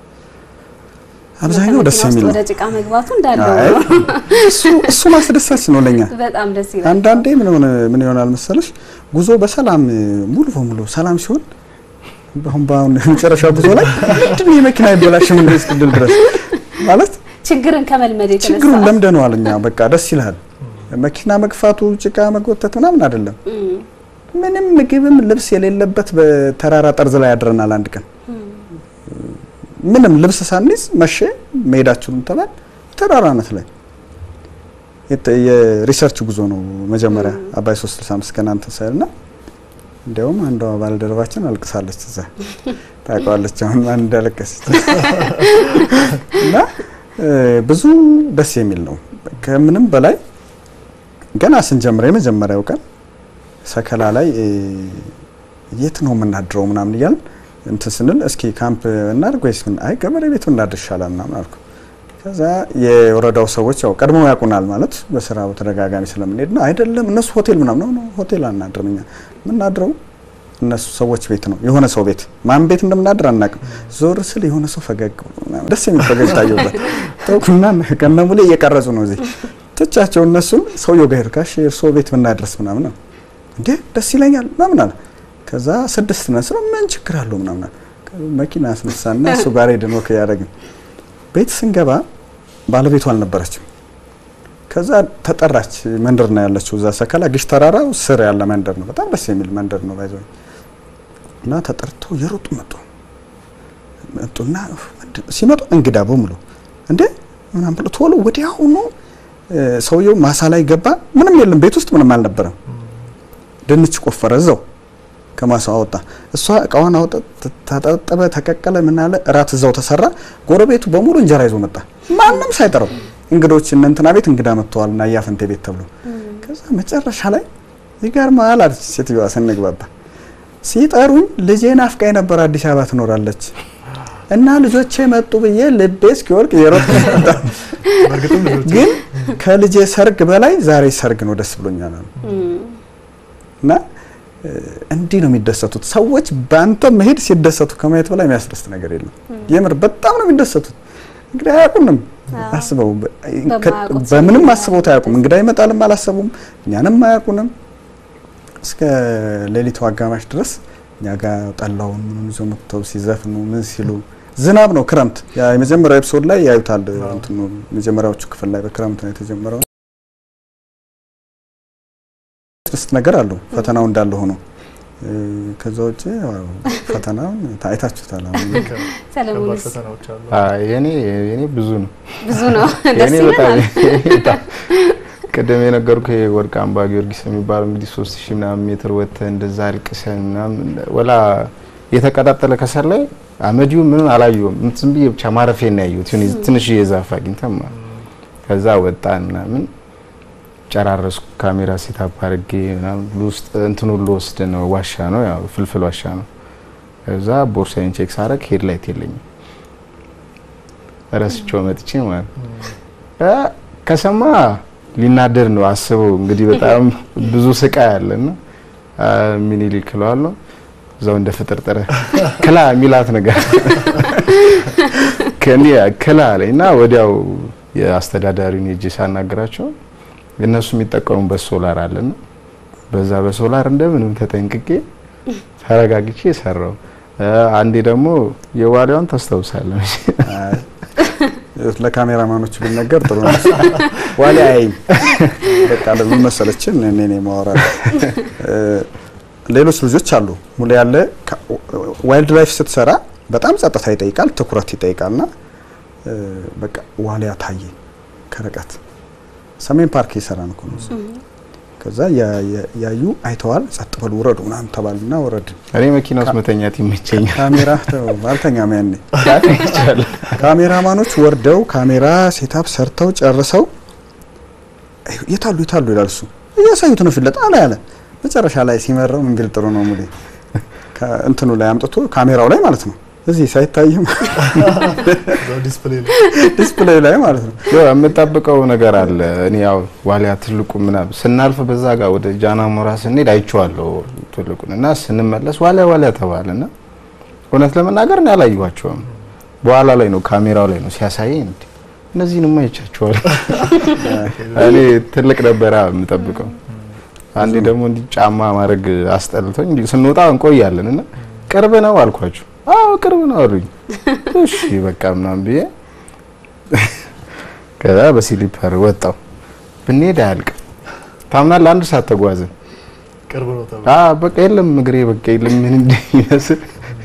አብዛኛው ደስ የሚል ነው። ወደ ጭቃ መግባቱ እንዳለው አይ፣ ነው። እሱ እሱ ማስደሳች ነው ለኛ። በጣም ደስ ይላል። አንዳንዴ ምን ሆነ ምን ይሆናል መሰለሽ ጉዞ በሰላም ሙሉ በሙሉ ሰላም ሲሆን አሁን በአሁን መጨረሻ ጉዞ ላይ ምንድን ነው የመኪና ይበላሽም እንደ እስክንድል ድረስ ማለት ችግርን ከመልመድ የተነሳ ችግሩን ለምደነዋል እኛ በቃ ደስ ይልሃል። መኪና መግፋቱ ጭቃ መጎተት ምናምን አይደለም። እም፣ ምንም ምግብም ልብስ የሌለበት በተራራ ጠርዝ ላይ ያድረናል አንድ ቀን ምንም ልብስ ሳንይዝ መቼ መሄዳችሁም ተባል ተራራ ነት ላይ የተ- የሪሰርች ጉዞ ነው መጀመሪያ አባይ 365 ገና እንትን ሳይልና እንዲያውም አንዷ ባልደረባችን አልቅሳለች እዛ ታውቀዋለች አሁን ማን እንዳለቀሰች እና እ፣ ብዙ ደስ የሚል ነው ከምንም በላይ ገና ስንጀምር የመጀመሪያው ቀን ሰከላ ላይ እ፣ የት ነው የምናድረው ምናምን እያልን እንትን ስንል እስኪ ካምፕ እናድርግ ወይስ ምን አይ ገበሬ ቤቱ እናድር ይሻላል ምናምን አልኩ። ከዛ የወረዳው ሰዎች ያው ቀድሞ ያውቁናል ማለት በስራ በተደጋጋሚ ስለምንሄድ ነው። አይደለም እነሱ ሆቴል ምናምን ነው ነው ሆቴል አናድርም እኛ የምናድረው እነሱ ሰዎች ቤት ነው የሆነ ሰው ቤት ማን ቤት እንደምናድር አናውቅም። ዞር ስል የሆነ ሰው ፈገግ ብሎ ምናምን ደስ የሚል ፈገግ ታየበት ተውኩና ከነሙሌ እየቀረጹ ነው እዚህ ትቻቸው እነሱን ሰውየው ጋር ሄድኩ። እሺ እርስዎ ቤት ብናድረስ ምናምን ነው እንዴ ደስ ይለኛል ምናምን አለ። ከዛ ስድስት ነን ስለው ምን ችግር አለው ምናምን አለ። መኪና አስነሳና እሱ ጋር ሄድን ወክ እያደረግን ቤት ስንገባ ባለቤቱ አልነበረችም። ከዛ ተጠራች። መንደር ነው ያለችው እዛ ሰከላ ግሽ ተራራው ስር ያለ መንደር ነው። በጣም ደስ የሚል መንደር ነው ባይዘው እና ተጠርቶ የሮጡ መጡ መጡና ኡፍ፣ ምንድን ነው? ሲመጡ እንግዳ በሙሉ እንዴ ምናምን ብሎ ቶሎ ወዲያውኑ እ፣ ሰውየው ማሳ ላይ ገባ። ምንም የለም ቤት ውስጥ ምንም አልነበረም። ድንች ቆፈረ እዛው ከማሳው አወጣ። እሷ እቃዋን አወጣ፣ ተ- ተጠበ፣ ተቀቀለ፣ ምን አለ እራት እዛው ተሰራ። ጎረቤቱ በሙሉ እንጀራ ይዞ መጣ፣ ማንም ሳይጠራው። እንግዶች እነ እንትና ቤት እንግዳ መጥተዋል እና እያፈንቴ ቤት ተብሎ ከዛ መጨረሻ ላይ ይገርማል አለች ሴትዮዋ ስንግባባ ሲጠሩኝ ልጄ ናፍቃኝ ነበር አዲስ አበባ ትኖራለች እና ልጆቼ መጡ ብዬ ልቤ እስኪወልቅ የሮጥኩ መጣ። በእርግጥም ልጆች ግን ከልጄ ሰርግ በላይ ዛሬ ሰርግ ነው ደስ ብሎኛል አሉ። እም፣ እና እ፣ እንዲህ ነው የሚደሰቱት ሰዎች በአንተ መሄድ ሲደሰቱ ከማየት በላይ የሚያስደስት ነገር የለም። የምር በጣም ነው የሚደሰቱት። እንግዲህ አያውቁንም አስበው በ- ከ- በማያውቁት ሰው በምንም ነው አስበውት አያውቁም። እንግዳ ይመጣልም አላሰቡም፣ እኛንም አያውቁንም። እስከ ሌሊቱ አጋማሽ ድረስ እኛ ጋር ጠላውን ምኑን ይዞ መጥተው ሲዘፍኑ ምን ሲሉ ዝናብ ነው ክረምት። ያ የመጀመሪያው ኤፒሶድ ላይ ያዩታል። እንትኑ መጀመሪያዎቹ ክፍል ላይ በክረምት ነው የተጀመረው። ስድስት ነገር አለው ፈተናው እንዳለ ሆኖ እ፣ ከዛ ውጭ ያው ፈተናውን አይታችሁታል። አሁን ከባድ ሰለሞንስ ፈተናዎች አሉ። አይ የኔ የኔ ብዙ ነው። ብዙ ነው። ደስ የኔ በጣም ይላል። በጣም ቅድም የነገርኩ የወርቅ አምባ ጊዮርጊስ የሚባለው እንግዲህ ሶስት ሺህ ምናምን ሜትር ወጥተህ እንደዛ አልቅሰን ምናምን ወላ የተቀጣጠለ ከሰል ላይ አመዲው ምንም አላየሁም። ዝም ብዬ ብቻ ማረፌን ነው ያየሁት። ትንሽ ትንሽ የዛፍ አግኝተን ማለት ነው። ከዛ ወጣን ምናምን ጨራረስኩ። ካሜራ ሴታፕ አድርጌ ምናምን ውስጥ እንትን ሁሉ ወስድ ነው ዋሻ ነው ያው ፍልፍል ዋሻ ነው። ከዛ ቦርሳዬን ቼክ ሳረግ ሄድ ላይት የለኝም ረስቼው መጥቼ ማለት ነው። እ ከሰማ ሊናደድ ነው አስበው እንግዲህ በጣም ብዙ ስቃይ አለና ሚኒሊክ እለዋለሁ እዛው እንደ ፍጥርጥረ ክላ የሚላት ነገር ከኔ ክላ አለኝ እና ወዲያው የአስተዳዳሪውን ሄጄ ሳናግራቸው እነሱ የሚጠቀሙበት ሶላር አለና በዛ በሶላር እንደምንም ተጠንቅቄ ተረጋግቼ ሰራው። አንዴ ደግሞ የዋሊያውን ታስታውሳለህ? ለካሜራማኖች ቢነገር ጥሩ ነው። ዋሊያ አይም በቃ ለምን መሰለችን እኔ ነኝ ማወራ ሌሎች ልጆች አሉ ሙሉ ያለ ዋይልድ ላይፍ ስትሰራ በጣም ጸጥታ ይጠይቃል፣ ትኩረት ይጠይቃልና በቃ ዋሊያ ታየ ከርቀት ሰሜን ፓርክ የሰራን እኮ ነው። ከዛ ያዩ አይተዋል፣ ጸጥ በሉ ውረዱ ምናምን ተባልና ወረድን። እኔ መኪና ውስጥ መተኛት ይመቸኛል። ካሜራ አልተኛም ያኔ። ካሜራማኖች ወርደው ካሜራ ሴታፕ ሰርተው ጨርሰው የታሉ የታሉ ይላል እሱ እያሳዩት ነው ፊት ለጣላ ያለ መጨረሻ ላይ ሲመራው ምን ቢል ጥሩ ነው ሙሌ እንትኑ ላይ አምጥቶ ካሜራው ላይ ማለት ነው እዚህ ሳይታይም ዲስፕሌይ ላይ ማለት ነው። ያው የምጠብቀው ነገር አለ። እኔ ያው ዋሊያ ትልቁ ምናምን ስናልፍ በዛ ጋር ወደ ጃና ሞራ ስንሄድ አይቼዋለሁ ትልቁን እና ስንመለስ ዋሊያ ዋሊያ ተባለና እውነት ለመናገር እኔ አላየኋቸውም። በኋላ ላይ ነው ካሜራው ላይ ነው ሲያሳየኝ እንዴ እነዚህንማ አይቻቸዋለሁ። እኔ ትልቅ ነበረ የምጠብቀው። አንዴ ደግሞ እንዲህ ጫማ ማድረግ አስጠልቶኝ እንዲህ ስንወጣ እንቆያለን እና ቅርብ ነው አልኳቸው። አዎ ቅርብ ነው አሉኝ። እሺ በቃ ምናምን ብዬ ከዛ በሲሊፐር ወጣው ብንሄድ አያልቅም። ታምናለህ? አንድ ሰዓት ተጓዝን። ቅርብ ነው ተብሎ አዎ በቃ የለም እግሬ በቃ የለም ምን እንደሚመስል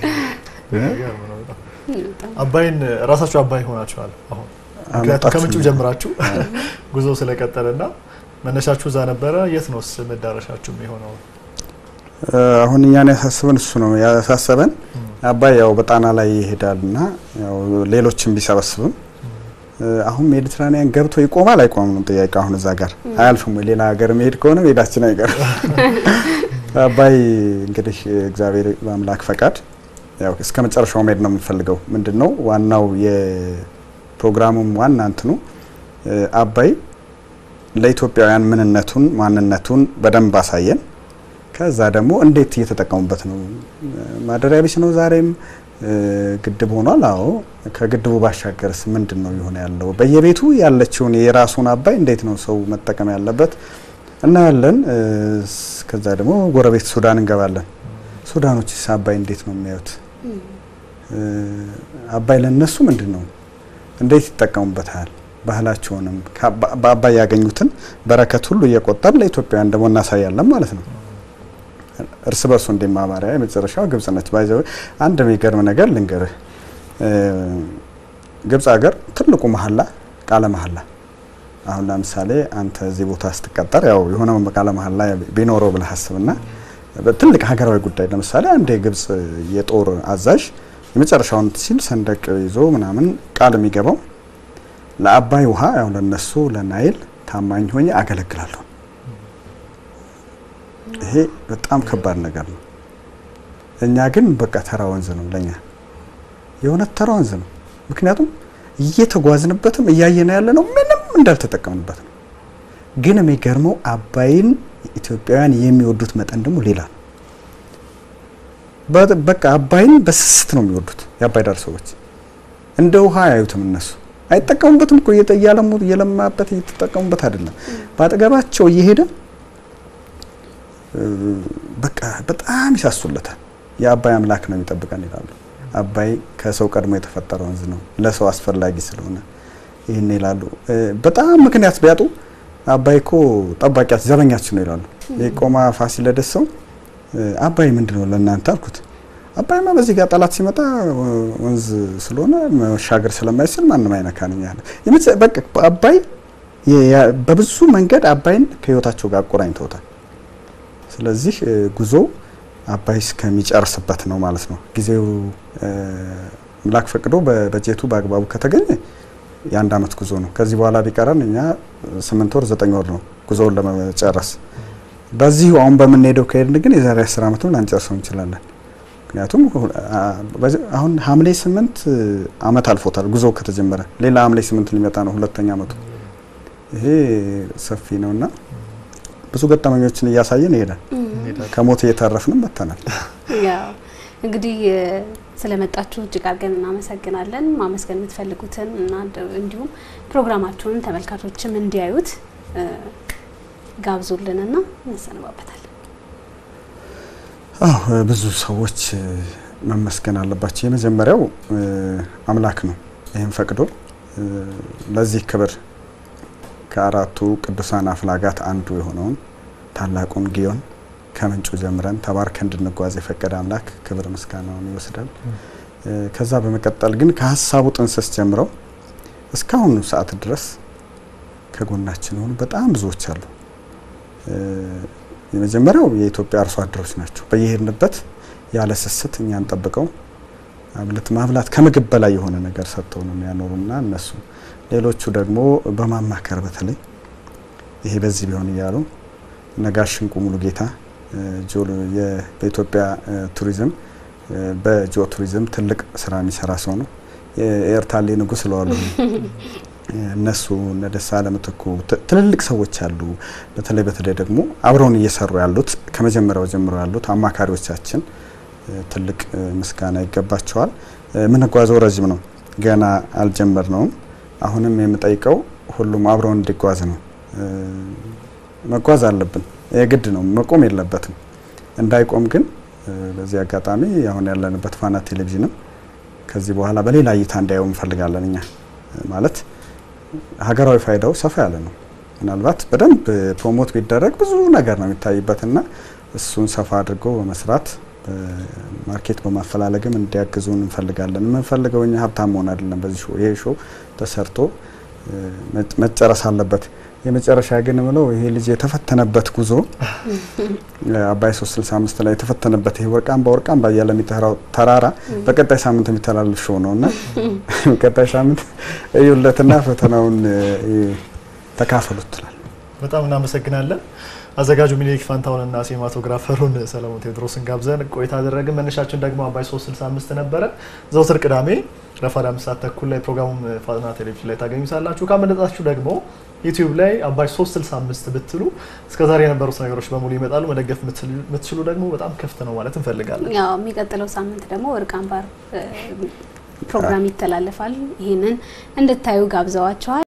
አባይን ራሳችሁ አባይ ሆናችኋል። አሁን ምክንያቱም ከምንጩ ጀምራችሁ ጉዞ ስለቀጠለና መነሻችሁ እዛ ነበረ። የት ነው መዳረሻችሁ የሆነው? አሁን እኛን ያሳስበን እሱ ነው ያሳሰበን። አባይ ያው በጣና ላይ ይሄዳልና ያው ሌሎችን ቢሰበስብም አሁን ሜዲትራኒያን ገብቶ ይቆማል አይቆምም ነው ጥያቄ። አሁን እዛ ጋር አያልፍም ወይ? ሌላ ሀገር መሄድ ከሆነ መሄዳችን አይቀርም። አባይ እንግዲህ እግዚአብሔር በአምላክ ፈቃድ ያው እስከ መጨረሻው መሄድ ነው የምንፈልገው። ምንድነው ዋናው የፕሮግራሙም ዋና እንትኑ አባይ ለኢትዮጵያውያን ምንነቱን ማንነቱን በደንብ አሳየን። ከዛ ደግሞ እንዴት እየተጠቀሙበት ነው? ማደሪያ ቢስ ነው ዛሬም ግድብ ሆኗል። አዎ ከግድቡ ባሻገርስ ምንድን ነው የሆነ ያለው? በየቤቱ ያለችውን የራሱን አባይ እንዴት ነው ሰው መጠቀም ያለበት እናያለን። ከዛ ደግሞ ጎረቤት ሱዳን እንገባለን። ሱዳኖችስ አባይ እንዴት ነው የሚያዩት? አባይ ለነሱ ምንድን ነው? እንዴት ይጠቀሙበታል? ባህላቸውንም በአባይ ያገኙትን በረከት ሁሉ እየቆጠር ለኢትዮጵያውያን ደግሞ እናሳያለን ማለት ነው። እርስ በርሱ እንዲማማሪያ የመጨረሻው ግብጽ ነች። ባይዘው አንድ የሚገርም ነገር ልንገርህ። ግብጽ ሀገር ትልቁ መሀላ ቃለ መሀላ አሁን ለምሳሌ አንተ እዚህ ቦታ ስትቀጠር ያው የሆነ ቃለ መሀላ ቢኖረው ብለህ አስብና ትልቅ ሀገራዊ ጉዳይ ለምሳሌ አንድ የግብጽ የጦር አዛዥ የመጨረሻውን ሲል ሰንደቅ ይዞ ምናምን ቃል የሚገባው ለአባይ ውሃ ያው ለነሱ ለናይል ታማኝ ሆኜ አገለግላለሁ። ይሄ በጣም ከባድ ነገር ነው። እኛ ግን በቃ ተራ ወንዝ ነው ለኛ የእውነት ተራ ወንዝ ነው። ምክንያቱም እየተጓዝንበትም እያየነ ያለ ነው ምንም እንዳልተጠቀምንበት ነው። ግን የሚገርመው አባይን ኢትዮጵያውያን የሚወዱት መጠን ደግሞ ሌላ ነው። በቃ አባይን በስስት ነው የሚወዱት የአባይ ዳር ሰዎች። እንደ ውሃ አያዩትም እነሱ አይጠቀሙበትም እኮ እያለሙ እየለማበት እየተጠቀሙበት አይደለም። በአጠገባቸው እየሄደ በቃ በጣም ይሳሱለታል። የአባይ አምላክ ነው የሚጠብቀን ይላሉ። አባይ ከሰው ቀድሞ የተፈጠረ ወንዝ ነው፣ ለሰው አስፈላጊ ስለሆነ ይህን ይላሉ። በጣም ምክንያት ቢያጡ አባይ እኮ ጠባቂያችን ዘበኛችን ነው ይላሉ። የቆማ ፋሲለደስ ሰው አባይ ምንድን ነው ለእናንተ አልኩት። አባይማ በዚህ ጋር ጠላት ሲመጣ ወንዝ ስለሆነ መሻገር ስለማይችል ማንም አይነካንም ያለ በቃ አባይ በብዙ መንገድ አባይን ከህይወታቸው ጋር አቆራኝተውታል። ስለዚህ ጉዞ አባይ እስከሚጨርስበት ነው ማለት ነው። ጊዜው አምላክ ፈቅዶ በበጀቱ በአግባቡ ከተገኘ የአንድ አመት ጉዞ ነው። ከዚህ በኋላ ቢቀረን እኛ ስምንት ወር ዘጠኝ ወር ነው ጉዞውን ለመጨረስ። በዚሁ አሁን በምንሄደው ከሄድን ግን የዛሬ አስር አመትም ላንጨርሰው እንችላለን። ምክንያቱም አሁን ሐምሌ ስምንት አመት አልፎታል ጉዞ ከተጀመረ። ሌላ ሐምሌ ስምንት ሊመጣ ነው ሁለተኛ አመቱ። ይሄ ሰፊ ነውና ብዙ ገጠመኞችን እያሳየን ይሄዳል። ከሞት እየተረፍንም መጥተናል። ያው እንግዲህ ስለመጣችሁ እጅግ አድርገን እናመሰግናለን። ማመስገን የምትፈልጉትን እና እንዲሁም ፕሮግራማችሁን ተመልካቾችም እንዲያዩት ጋብዙልንና እንሰነባበታለን። አዎ ብዙ ሰዎች መመስገን አለባቸው። የመጀመሪያው አምላክ ነው። ይህም ፈቅዶ ለዚህ ክብር ከአራቱ ቅዱሳን አፍላጋት አንዱ የሆነውን ታላቁን ጊዮን ከምንጩ ጀምረን ተባርከ እንድንጓዝ የፈቀደ አምላክ ክብር ምስጋናውን ይወስዳል። ከዛ በመቀጠል ግን ከሀሳቡ ጥንስስ ጀምረው እስካሁኑ ሰዓት ድረስ ከጎናችን የሆኑ በጣም ብዙዎች አሉ። የመጀመሪያው የኢትዮጵያ አርሶ አደሮች ናቸው። በየሄድንበት ያለ ስስት እኛን ጠብቀው አብለት ማብላት ከምግብ በላይ የሆነ ነገር ሰጥተው ነው የሚያኖሩና እነሱ ሌሎቹ ደግሞ በማማከር በተለይ ይሄ በዚህ ቢሆን እያሉ ነጋሽ ሽንቁ ሙሉ ጌታ በኢትዮጵያ ቱሪዝም በጂኦ ቱሪዝም ትልቅ ስራ የሚሰራ ሰው ነው። የኤርታሌ ንጉሥ ስለዋሉ እነሱ እነ ደሳለኝ ምትኩ ትልልቅ ሰዎች አሉ። በተለይ በተለይ ደግሞ አብረውን እየሰሩ ያሉት ከመጀመሪያው ጀምሮ ያሉት አማካሪዎቻችን ትልቅ ምስጋና ይገባቸዋል። የምንጓዘው ረዥም ነው፣ ገና አልጀመርነውም። አሁንም የምጠይቀው ሁሉም አብረውን እንዲጓዝ ነው። መጓዝ አለብን፣ የግድ ነው፣ መቆም የለበትም። እንዳይቆም ግን በዚህ አጋጣሚ አሁን ያለንበት ፋና ቴሌቪዥንም ከዚህ በኋላ በሌላ እይታ እንዲያየው እንፈልጋለን። እኛ ማለት ሀገራዊ ፋይዳው ሰፋ ያለ ነው። ምናልባት በደንብ ፕሮሞት ቢደረግ ብዙ ነገር ነው የሚታይበትና እሱን ሰፋ አድርጎ በመስራት ማርኬት በማፈላለግም እንዲያግዙን እንፈልጋለን። የምንፈልገው እኛ ሀብታም መሆን አይደለም። በዚህ ሾው ይሄ ሾው ተሰርቶ መጨረስ አለበት። የመጨረሻ ግን ምለው ይሄ ልጅ የተፈተነበት ጉዞ አባይ 365 ላይ የተፈተነበት ይሄ ወርቃምባ ወርቃምባ እያለ የሚጠራው ተራራ በቀጣይ ሳምንት የሚተላለፍ ሾው ነው እና ቀጣይ ሳምንት እዩለትና ፈተናውን ተካፈሉት ትላል። በጣም እናመሰግናለን። አዘጋጁ ሚኒሊክ ፋንታውንና ሲኒማቶግራፈሩን ሰለሞን ቴዎድሮስን ጋብዘን ቆይታ አደረግን። መነሻችን ደግሞ አባይ 365 ነበረ። ዘውትር ቅዳሜ ረፋድ አምስት ሰዓት ተኩል ላይ ፕሮግራሙን ፋና ቴሌቪዥን ላይ ታገኙታላችሁ። ካመለጣችሁ ደግሞ ዩቲዩብ ላይ አባይ 365 ብትሉ እስከዛሬ የነበሩት ነገሮች በሙሉ ይመጣሉ። መደገፍ የምትችሉ ደግሞ በጣም ክፍት ነው ማለት እንፈልጋለን። ያው የሚቀጥለው ሳምንት ደግሞ ወርቅ አምባር ፕሮግራም ይተላለፋል። ይህንን እንድታዩ ጋብዘዋቸዋል።